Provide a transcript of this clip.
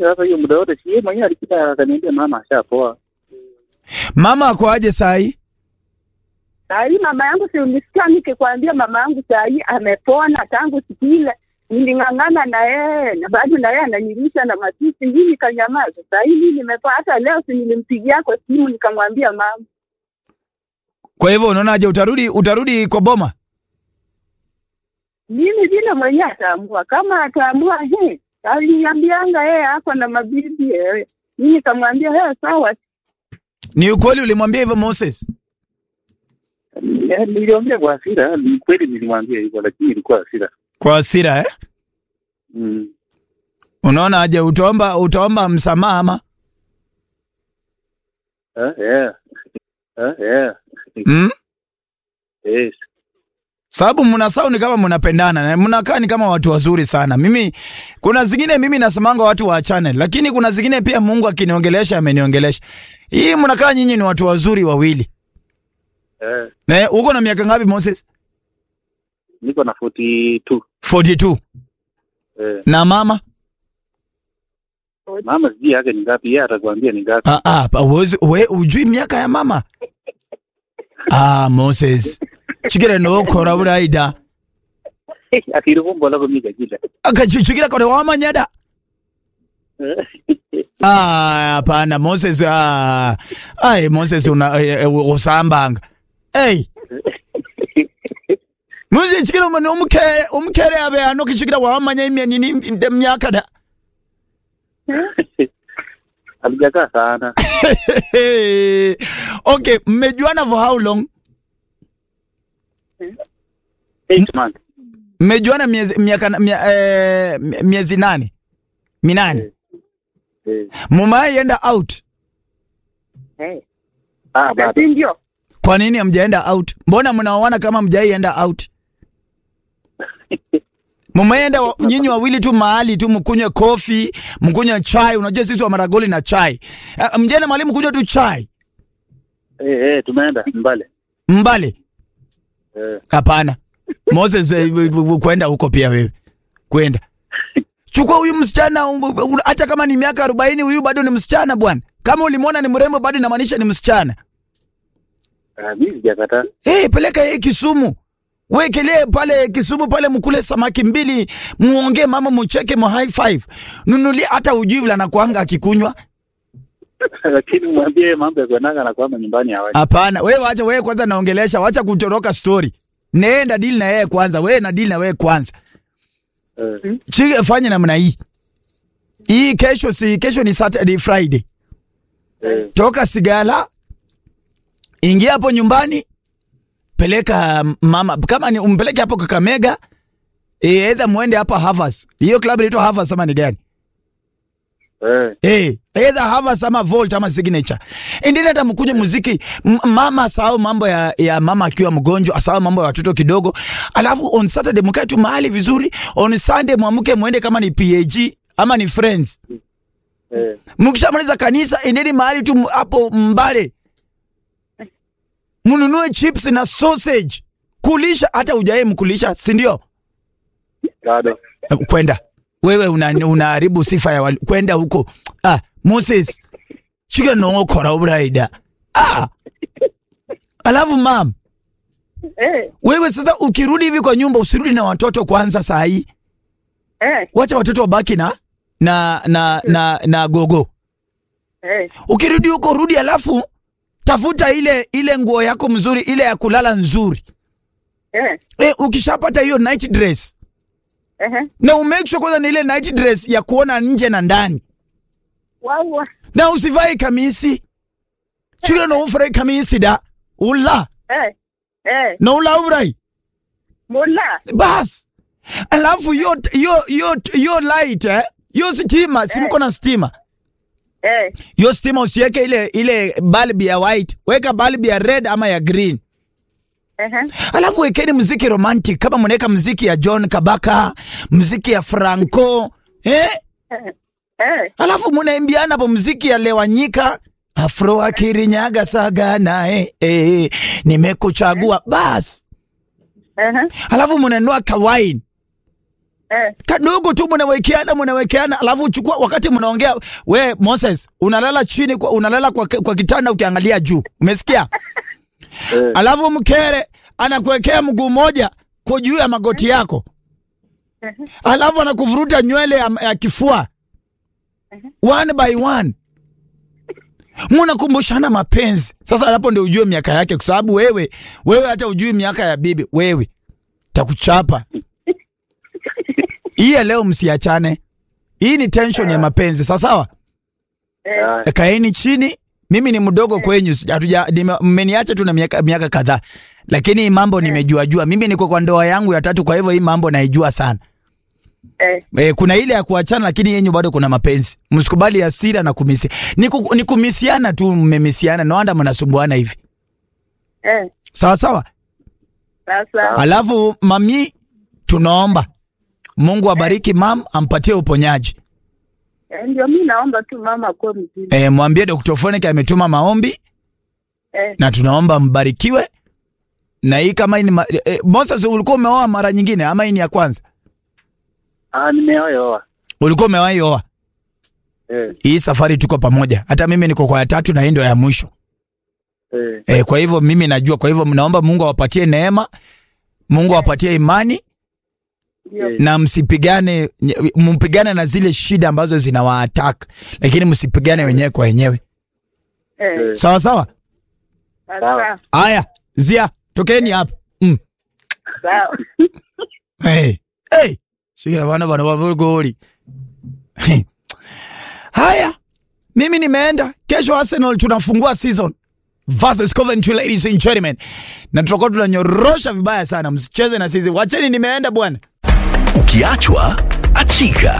sasa hiyo muda wote si yeye mwenyewe alikuja akaniambia mama ashapoa. Mama ako aje saa hii? Saa hii mama yangu si ulisikia nikikwambia mama yangu saa hii amepona tangu siku ile niling'ang'ana na yeye na bado na yeye ananilisha na matusi, mimi nikanyamaza. Saa hii mimi nimepona. Hata leo si nilimpigia kwa simu nikamwambia mama, Kwa hivyo unaonaje, utarudi utarudi kwa boma? mimi vile mwenyewe ataamua. Kama ataamua he, aliniambianga yeye ako na mabibi eh. Mimi nikamwambia he, sawa. Ni ukweli ulimwambia hivyo Moses? Eh, Niliongea kwa hasira, ni kweli nilimwambia hivyo lakini ilikuwa hasira. Kwa hasira eh? Mm. Unaona aje, utaomba utaomba msamaha ama? Eh, eh. Eh, eh. Mm? Yes. Sababu mna sound kama mnapendana na mnakaa ni kama watu wazuri sana. Mimi kuna zingine mimi nasemanga watu waachane, lakini kuna zingine pia Mungu akiniongelesha ameniongelesha. Hii mnakaa nyinyi ni watu wazuri wawili. Eh, Eh, uko na miaka ngapi Moses? niko na 42. 42. Eh, Na mama? mama sijui yake ni ngapi, yeye atakwambia ni ngapi. Ah ah, pa- uwezi we ujui miaka ya mama? Ah, Moses. Chikire no kora buraida. Akirivumbo lako mika kila. Akachichikira kore wamanyada. Ah, hapana Moses. Ah, ai Moses una eh, eh, usambanga. Hey. Moses chikira umane umukere umukere abe ano kichikira wamanya imya nini nde myaka da. Alijakaa sana. okay, mmejuana for how long? Eight months. Mmejuana miezi miaka mia, eh, miezi nane minane. Eh. Mumai enda out. Eh, Ah, bado. si ndio? Kwa nini hamjaenda out? Mbona mnaoana kama mjaienda out? Mumeenda wa- nyinyi wawili tu mahali tu mkunywe kofi, mkunywe chai. Unajua sisi wa Maragoli na chai. Uh, mjana mahali mkunywe tu chai. Eh, eh, tumeenda mbale. Mbale. Eh. Hapana. Moses eh, w- w- kwenda huko pia wewe. Kwenda. Chukua huyu msichana um, um, hata kama ni miaka 40 huyu bado ni msichana bwana. Kama ulimwona ni mrembo bado inamaanisha ni msichana. Ah, mimi sijakataa. Hey, peleka yeye Kisumu. Wekelee pale Kisumu pale mkule samaki mbili, muongee mama mucheke mu high five. Nunulia hata ujui vile anakuanga akikunywa. Lakini mwambie mambo ya kuendanga na kwamba nyumbani hawaji. Hapana, wewe acha wewe kwanza naongelesha, wacha kutoroka story. Nenda deal na yeye kwanza, wewe na deal na wewe kwanza. Eh. Chige fanye namna hii. Hii kesho si kesho ni Saturday Friday. Eh. Toka Sigala. Ingia hapo nyumbani. Peleka mama kama ni umpeleke hapo Kakamega. Eh, either muende hapa Havas. Hiyo club inaitwa Havas ama ni gani? Eh. Eh, either Havas ama Volt ama Signature. Endeni hata mkuje muziki. M mama asahau mambo ya, ya mama akiwa mgonjwa, asahau mambo ya watoto kidogo. Alafu on Saturday mkae tu mahali vizuri. On Sunday mwamuke muende kama ni PAG ama ni Friends. Eh. Mkishamaliza kanisa endeni mahali tu hapo Mbale. Mnunue chips na sausage. Kulisha hata ujaye mkulisha, si ndio? Bado. Kwenda. Wewe una- unaharibu sifa ya wali. Kwenda huko. Ah, Moses. Shika no kora uraida. Ah. Alafu mam, Eh, wewe sasa ukirudi hivi kwa nyumba usirudi na watoto kwanza saa hii. eh, Wacha watoto wabaki na na na na, na gogo. eh, Ukirudi huko rudi, alafu tafuta ile ile nguo yako mzuri, ile ya kulala nzuri. eh, E, ukishapata hiyo night dress eh. na umake sure kwanza ni ile night dress ya kuona nje na ndani, Wawa. na usivae kamisi chukira no ufure kamisi da ula Eh, eh, na ula urai mula. bas, alafu yo yo yo yo light eh, yo stima simko na stima Eh, yo stima usiweke ile ile bulb ya white, weka bulb ya red ama ya green. eh, Alafu wekeni mziki romantic kama mnaweka mziki ya John Kabaka, mziki ya Franco, eh? eh, eh. Alafu mnaimbiana hapo mziki ya Lewanyika, Afro akirinyaga saga naye, eh, nimekuchagua bas. Eh, Alafu mnanua kawain. Eh, kadogo tu mnawekeana mnawekeana, alafu uchukua wakati mnaongea, we Moses unalala chini kwa, unalala kwa, kwa kitanda ukiangalia juu, umesikia? Eh, Alafu mkere anakuwekea mguu moja kwa juu ya magoti yako, alafu anakuvuruta nywele ya, ya kifua one by one, mnakumbushana mapenzi. Sasa hapo ndio ujue miaka yake, kwa sababu wewe wewe hata ujui miaka ya bibi, wewe takuchapa hii ya leo. Msiachane, hii ni tension ya mapenzi. Sawa sawa, eh, ah, kaeni chini. Mimi ni mdogo kwenyu, sija- hatuja- nime- mmeniacha tu na miaka, miaka kadhaa, lakini hii mambo nimejua jua. Mimi niko kwa ndoa yangu ya tatu, kwa hivyo hii mambo naijua sana. eh, E, kuna ile ya kuachana, lakini yenyu bado kuna mapenzi. Msikubali hasira na kumisi ni, ku, ni kumisiana tu, mmemisiana no wanda mnasumbuana hivi, eh. sawa sawa. Sasa Alafu mami, tunaomba Mungu abariki mam, ampatie uponyaji. eh, ndio mi naomba tu mama akuwe mzima. E, mwambie Dr. Fonik ametuma maombi Eh, na tunaomba mbarikiwe. Na hii kama hii ni ma, e, Moses, ulikuwa umeoa mara nyingine ama hii ni ya kwanza? ah, nimeoyoa. Ulikuwa umewahi oa? Eh, Hii safari tuko pamoja, hata mimi niko kwa ya tatu na hii ndio ya mwisho. eh, E, kwa hivyo mimi najua, kwa hivyo mnaomba Mungu awapatie neema, Mungu awapatie imani ndio. eh, na msipigane, nye- mpigane na zile shida ambazo zinawaattack, lakini msipigane wenyewe kwa wenyewe. Eh, eh. Sawa sawa. sasa Haya, Zia, tokeni hapa. Mm. sawa. Hey. Hey. Sikira bana bana wa goli. Haya. Mimi nimeenda. Kesho Arsenal tunafungua season versus Coventry ladies and gentlemen. Na tutakuwa tunanyorosha vibaya sana. Msicheze na sisi. Wacheni nimeenda bwana. Ukiachwa achika.